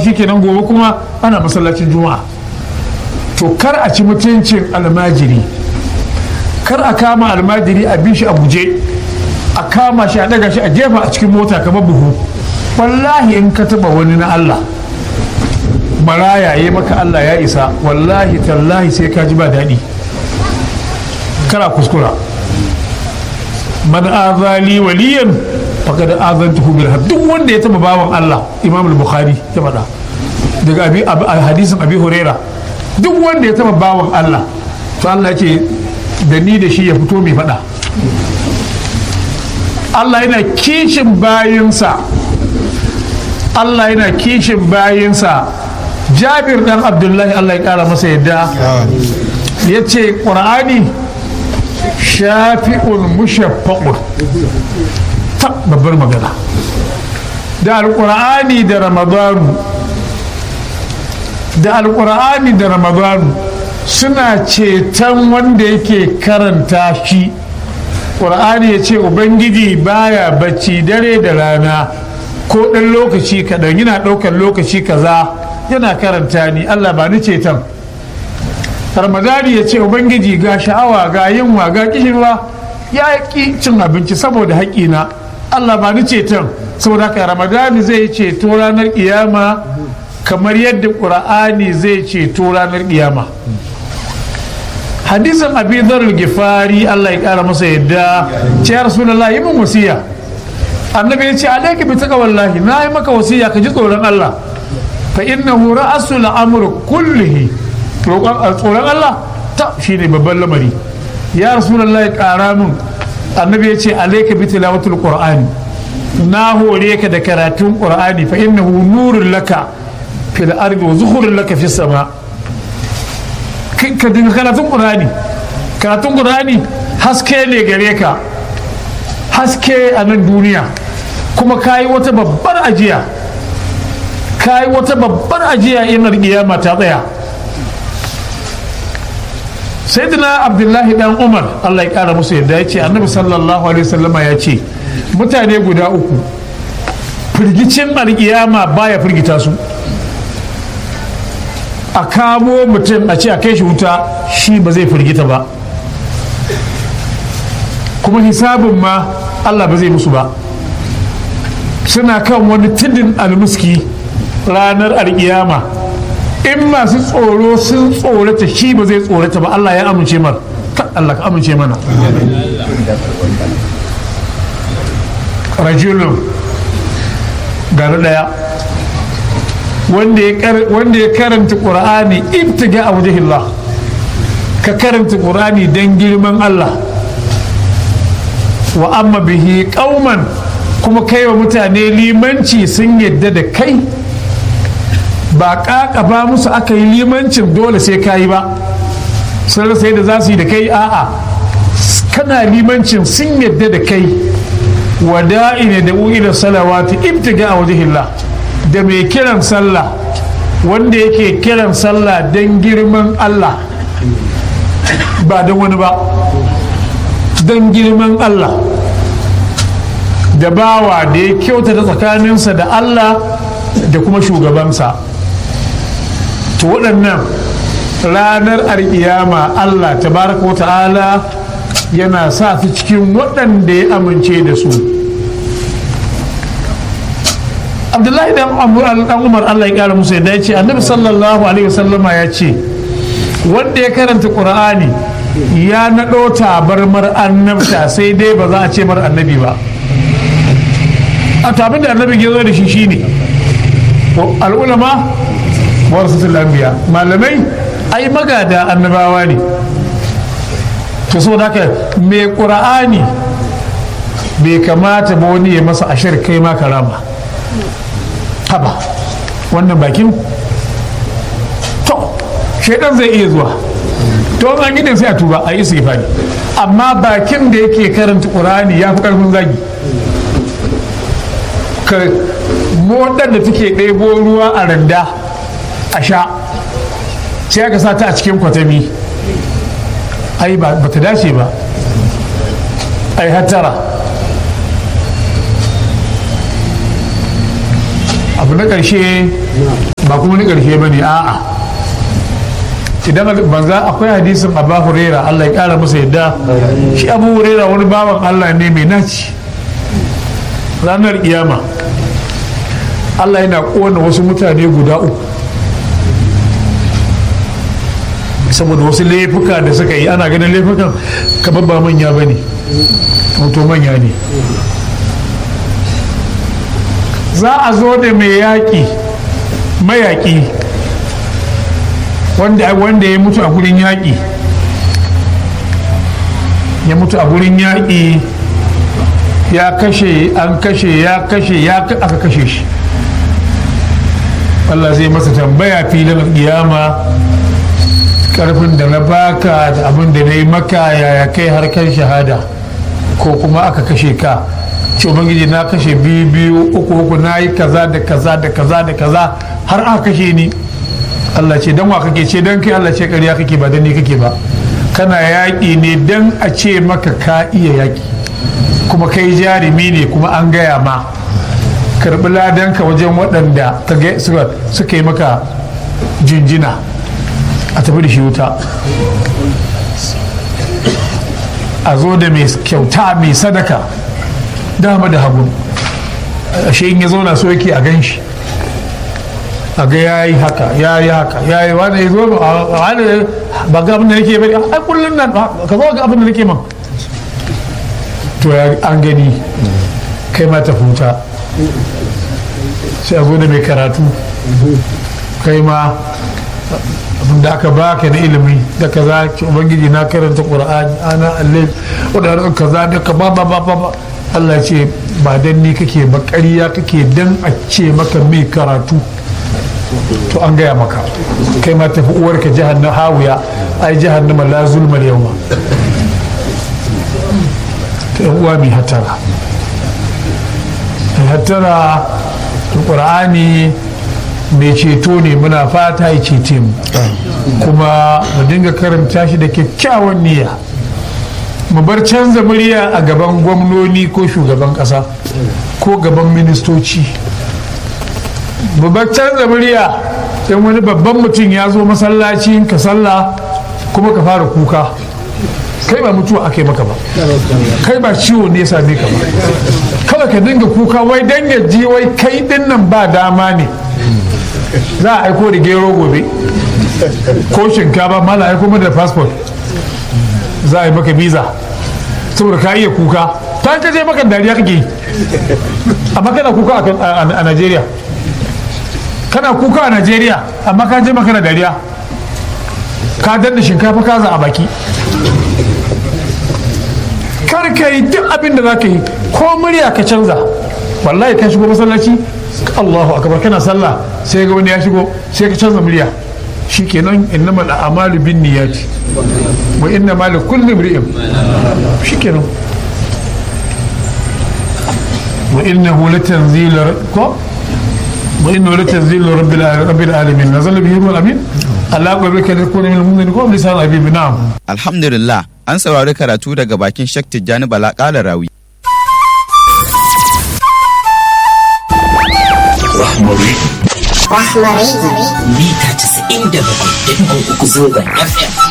shikenan gobe kuma ana masallacin juma'a to kar a ci mutuncin almajiri kar a kama almajiri a bi shi a guje a kama shi a daga shi a jefa a cikin mota kamar buhu wallahi in ka taba wani na Allah maraya ya maka Allah ya isa wallahi tallahi sai ka ji ba daɗi kara kuskura man azali waliyan faqad azantuhu bil harb duk wanda ya taba bawan Allah Imam al-Bukhari ya faɗa daga abi hadisin Abi Huraira duk wanda ya taba bawan Allah to Allah ya ce da ni da shi ya fito mai faɗa Allah yana kishin bayinsa Allah yana kishin bayinsa Jabir dan Abdullahi Allah ya kara masa yadda ya ce ƙur'ani shafi'un mushaffa'un ta babbar magana da alƙur'ani da ramadanu da alƙur'ani da ramadanu suna ceton wanda yake karanta shi ƙur'ani ya ce ubangiji baya bacci dare da rana ko ɗan lokaci kaɗan yana ɗaukar lokaci kaza yana karanta ni allah ba ni ceton ramadani ya ce ubangiji ga sha'awa ga yunwa ga kishirwa ya ƙi cin abinci saboda haƙƙina allah ba ni ceton saboda haka ramadani zai ceto ranar ƙiyama kamar yadda ƙur'ani zai ceto ranar ƙiyama hadisin abi zarar gifari allah ya kara masa yadda ce ya rasulallah yi min wasiya annabi ya ce alaika bi taka wallahi na yi maka wasiya ka ji tsoron allah fa innahu ra'asul amr kullihi tsoron allah ta shine babban lamari ya rasulallah ya kara min annabi ya ce alaika bi tilawatul qur'ani na hore ka da karatun qur'ani fa innahu nurun laka fil ardi wa zuhurun laka fis sama' ka dinga karatun ƙurani karatun ƙurani haske ne gare ka haske a nan duniya kuma ka yi wata babbar ajiya ka yi wata babbar ajiya inar kiyama ta tsaya sayyidina abdullahi dan umar allah ya kara musu yadda ya ce annabi sallallahu alaihi wasallama ya ce mutane guda uku firgicin alkiyama baya firgita su a kamo mutum a ce a kai shi wuta shi ba zai firgita ba kuma hisabin ma allah ba zai musu ba suna kan wani tudun almuski ranar alkiyama in masu tsoro sun tsorata shi ba zai tsorata ba allah ya amince mar allah ka amince mana rajulun gari daya wanda ya karanta ƙur'ani ibtiga a wajahillah ka karanta ƙur'ani don girman Allah wa amma bihi ƙauman kuma kai wa mutane limanci sun yadda da kai ba ƙaƙaba musu aka yi limancin dole sai ka yi ba sun rasa yadda za su yi da kai a'a kana limancin sun yadda da kai wada'i ne da da salawati ibtiga a wajahillah da mai kiran sallah wanda yake kiran sallah don girman Allah ba don wani ba don girman Allah da bawa da ya kyautata tsakaninsa da Allah da kuma shugabansa to waɗannan ranar alƙiyama Allah tabaraka ta'ala yana sa su cikin waɗanda ya amince da su abdullahi dan umar allah ya kara musu yadda ya ce annabi sallallahu alaihi wasallama ya ce wanda ya karanta qur'ani ya naɗo tabarmar annabta sai dai ba za a ce mar annabi ba a tabin da annabi ya zo da shi shine al'ulama warasatul anbiya malamai ai magada annabawa ne to saboda haka mai qur'ani bai kamata ba wani ya masa ashir kai ma karama haba wannan bakin to shaidan zai iya zuwa to an yi sai a tuba a yi istighfari amma bakin da yake karanta qur'ani ya fi karfin zagi ka modar da take ɗebo ruwa a randa a sha sai aka sa ta a cikin kwatami ai ba ta dace ba ai hattara abu na ƙarshe kuma ni ƙarshe ba ne a'a idan banza akwai hadisin abu huraira allah ya ƙara masa yadda shi abu huraira wani bawan allah ne mai naci ranar kiyama allah yana ƙona wasu mutane guda uku saboda wasu laifuka da suka yi ana ganin laifukan kamar ba manya ba ne to manya ne za a zo da mai yaƙi mayaƙi wanda ya mutu a gurin yaƙi ya mutu a gurin yaƙi ya kashe an kashe ya kashe ya aka kashe shi Allah zai masa tambaya filin kiyama karfin da na baka da abin da na yi maka yaya kai harkar shahada ko kuma aka kashe ka ce ubangiji na kashe biyu biyu uku uku na yi kaza da kaza da kaza da kaza har aka kashe ni Allah ce dan wa kake ce dan kai Allah ce ƙarya kake ba dan ni kake ba kana yaƙi ne dan a ce maka ka iya yaƙi kuma kai jarumi ne kuma an gaya ma karɓi ladanka wajen waɗanda suka yi maka jinjina a tafi da shi wuta a zo da mai kyauta mai sadaka dama da hagu ashe in ya zauna so yake a gan shi a ga ya yi haka ya yi haka ya yi wani ya zo ba ga abin da nake bari ai kullum nan ka zo ga abin da nake man to an gani kai ma ta huta sai a zo da mai karatu kai ma abin da aka baka na ilimi da kaza ki ubangiji na karanta qur'ani ana allai wadanda kaza da ka ba ba ba ba Allah ce ba dan ni kake ba ƙarya kake dan a ce maka mai karatu to an gaya maka kai ma tafi uwarka jahannam hawiya ai jahannama la zulmal yawma ta yan uwa mai hatara mai hatara qur'ani mai ceto ne muna fata ya cece mu kuma mu dinga karanta shi da kyakkyawan niyya mu bar canza murya a gaban gwamnoni ko shugaban kasa ko gaban ministoci mu bar canza murya in wani babban mutum ya zo masallaci ka sallah kuma ka fara kuka kai ba mutuwa aka yi maka ba kai ba ciwo ne ya same ka ba kawai ka dinga kuka wai dangaji wai kai dinnan ba dama ne za a aiko da gero gobe ko shinkafa mala aiko da passport za a yi maka visa saboda ka iya kuka ta ka je maka dariya kake yi amma kana kuka a Najeriya kana kuka a Najeriya amma ka je maka na dariya ka danna shinkafa kaza a baki kar ka yi duk abin da za ka yi ko murya ka canza wallahi ka shigo masallaci Allahu akbar kana sallah sai ga wani ya shigo sai ka canza murya shikenan innama al'amalu bin niyyati wa inna ma li kulli imri'in shikenan wa innahu latanzilu ko wa innahu latanzilu rabbil rabbil alamin nazala bihi ruhul amin Allah gobe ka da kone min ko lisan abi na'am alhamdulillah an saurari karatu daga bakin Sheikh Tijjani Bala Kala Rawi Rahmari. Rahmari. Mita 97.3 zangon FM.